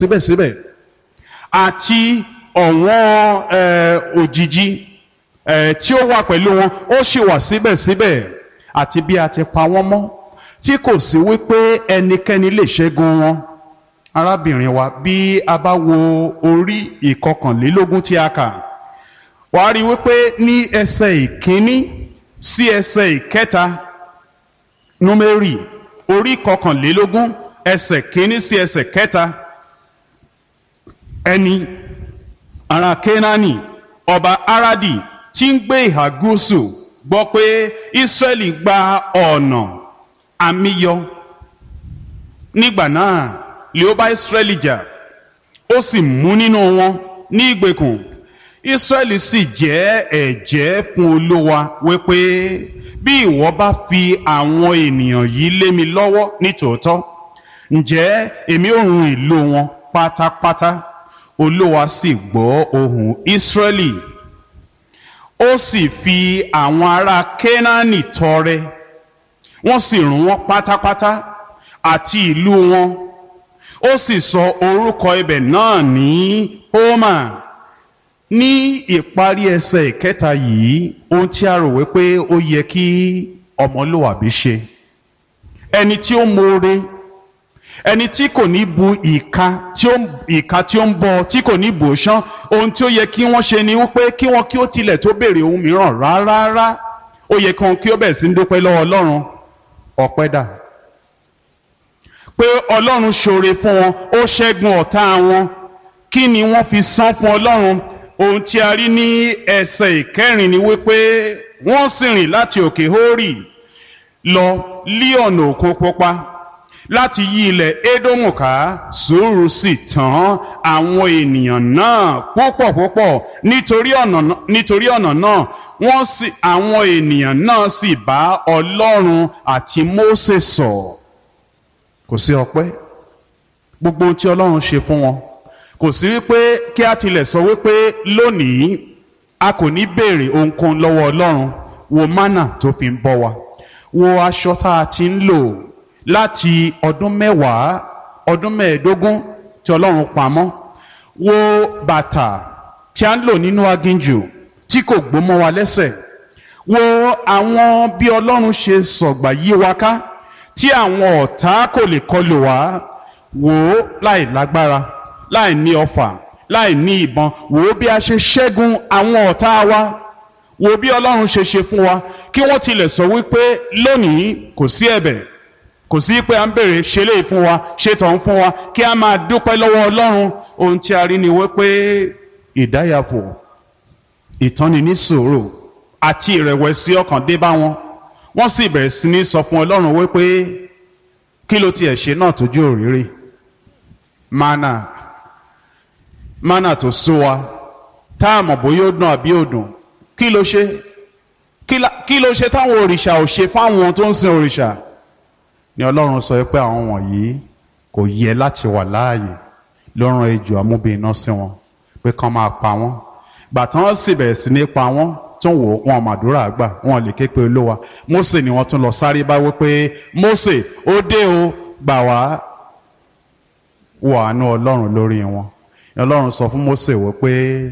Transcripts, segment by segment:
síbẹ̀síbẹ̀ àti ọ̀wọ́n eh, òjìji eh, tí ó wà pẹ̀lú wọn ó sì wà síbẹ̀síbẹ̀ àti bí a ti pa wọ́n mọ́ tí kò sí wípé ẹnikẹ́ni lè ṣẹ́gun wọn arábìnrin wa bí a bá wo orí ìkọkànlélógún tí a kà wàá rí wípé ní ẹsẹ̀ ìkíní sí ẹsẹ̀ ìkẹta númérì orí kọkànlélógún ẹsẹ̀ kíní sí ẹsẹ̀ kẹta ẹni ará kénáánì ọba aradi tí ń gbé ìhà gúúsù gbọ́ pé ísírẹ́lì gba ọ̀nà àmìyọ nígbà náà lè ó bá ísírẹ́lì jà ó sì mú nínú wọn ní ìgbèkùn ísírẹ́lì sì jẹ́ ẹ̀jẹ́ fún olówa wípé bí ìwọ bá fi àwọn ènìyàn yìí lé mi lọ́wọ́ nítòótọ́ ǹjẹ́ èmi ò run ìlú wọn pátápátá olówa sì gbọ́ ohùn ísírẹ́lì ó sì fi àwọn ará kénáánì tọrẹ wọ́n sì run wọ́n pátápátá àti ìlú wọn ó sì sọ orúkọ ibẹ̀ náà ní hómà ní ìparí ẹsẹ̀ ìkẹta yìí ohun tí a rò wípé ó yẹ kí ọmọlúwàbí ṣe ẹni tí ó mọ̀ọ́re ẹni tí kò ní bu ìka tí ó ìka tí ó ń bọ tí kò ní bò ṣán ohun tí ó yẹ kí wọ́n ṣe ni wípé kí wọ́n kí ó tilẹ̀ tó béèrè ohun mìíràn rárá ó yẹ kí wọ́n kí ó bẹ̀rẹ̀ sí ń dúpẹ́ lọ́wọ́ ọlọ́run ọpẹ́ dà pé ọlọ́run ṣoore fún wọn ó ṣẹ́gun ọ̀tá wọn kí ni wọ́n fi san fún ọlọ́run ohun tí a rí ní ẹsẹ̀ ìkẹrin ni wípé wọ́n sì rìn láti òkè hórì lọ lí ọ̀nà òkun pupa láti yí ilẹ̀ édómù ká sùúrù sì tán àwọn ènìyàn náà púpọ̀ púpọ̀ nítorí ọ̀nà nítorí ọ̀nà náà wọ́n sì àwọn ènìyàn náà sì bá ọlọ́run àti mósè sọ̀ kò sí ọpẹ́ gbogbo ohun tí ọlọ́run ṣe fún wọn kò sí wípé kí a tilẹ̀ sọ wípé lónìí a kò ní béèrè ohunkóhun lọ́wọ́ ọlọ́run wo mánà tó fi ń bọ́ wa wo aṣọ tá a ti ń lò láti ọdún mẹ́wàá ọdún mẹ́ẹ̀ẹ́dógún tí ọlọ́run pamọ́ wo bàtà tí a ń lò nínú aginjù tí kò gbómọ wa lẹ́sẹ̀ wo àwọn bí ọlọ́run ṣe sọ̀gbà yí wa ká tí àwọn ọ̀tá kò lè kọlù wá wò ó láì lágbára láì ní ọfà láì ní ìbọn wò ó bí a ṣe ṣẹ́gun àwọn ọ̀tá wa wò ó bí ọlọ́run ṣe ṣe fún wa kí wọ́n tilẹ̀ sọ wípé lónìí kò sí ẹ̀bẹ̀ kò sí pé à ń bèrè ṣe lè fún wa ṣe tọ̀ ń fún wa kí a máa dúpẹ́ lọ́wọ́ ọlọ́run ohun tí a rí ni wípé ìdáyàfò ìtọ́ni ní sòrò àti ìrẹ̀wẹ̀sì ọkàn dé bá wọn wọ́n sì bẹ̀rẹ̀ sí ní sọ fún ọlọ́run wípé kí ló tiẹ̀ ṣe náà tójú òrìrì mana mana tó sú wa tá a mọ̀ bóyá ó dùn àbí ó dùn kí ló ṣe kí ló ṣe táwọn òrìṣà ò ṣe fáwọn tó ń sin òrìṣà ni ọlọ́run sọ pé àwọn wọ̀nyí kò yẹ láti wà láàyè ló rán ejò amúbìnrin sí wọn pé kán máa pa wọ́n gbàtàn sì bẹ̀rẹ̀ sí ní pa wọ́n tó ń wò wọn màdúrà gbà wọn lè ké pe olówa Mósè ni wọ́n tún lọ sáré bá wípé Mósè ó dé o gbà wá wọ àánú ọlọ́run lórí wọn ọlọ́run sọ fún Mósè wípé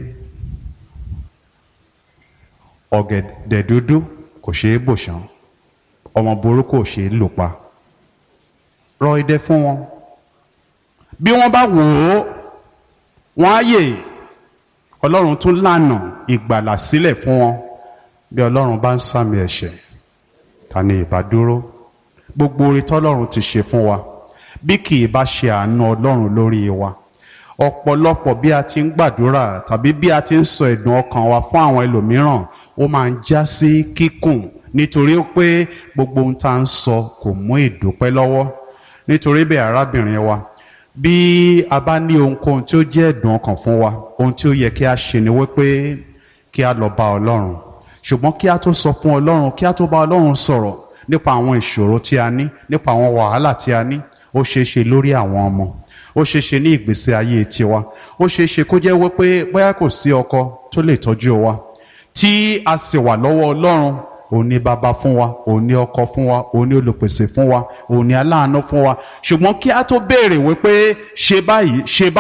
ọ̀gẹ̀dẹ̀ dúdú kò ṣeé bò ṣán ọmọ burúkú ò ṣeé lò pa rọ idẹ fún wọn bí wọ́n bá wò ó wọ́n á yè ọlọ́run tún lànà ìgbàlà sílẹ̀ fún wọn bí ọlọ́run bá ń sàmì ẹ̀ṣẹ̀ ta ni ìbá dúró gbogbo orí tọ́lọ́run ti ṣe fún wa bí kì í bá ṣe àánú ọlọ́run lórí wa ọ̀pọ̀lọpọ̀ bí a ti ń gbàdúrà tàbí bí a ti ń sọ ẹ̀dùn ọkàn wa fún àwọn ẹlòmíràn ó máa ń já sí kíkùn nítorí pé gbogbo ohun tá à ń sọ kò mú ìdúpẹ́ lọ́wọ́ nítorí bẹ́ẹ̀ arábìnrin wa bí a bá ní ohunkóhun tí ó jẹ́ ẹ̀dùn ọkàn fún wa ohun tí ó yẹ kí a ṣe ni wípé kí a lọ bá ọlọ́run ṣùgbọ́n kí a tó sọ fún ọlọ́run kí a tó bá ọlọ́run sọ̀rọ̀ nípa àwọn ìṣòro tí a ní nípa àwọn wàhálà tí a ní ó ṣeé ṣe lórí àwọn ọmọ ó ṣeé ṣe ní ìgbésí ayé tiwa ó ṣeé ṣe kó jẹ́ wípé bóyá kò sí ọkọ tó lè tọ́jú wa tí a sì wà lọ́wọ́ ọlọ́run òun ni bàbá fún wa òun ni ọkọ fún wa òun ni olùpèsè fún wa òun ni aláàánú fún wa ṣùgbọ́n kí a tó béèrè wípé ṣe báyìí ṣe báyìí.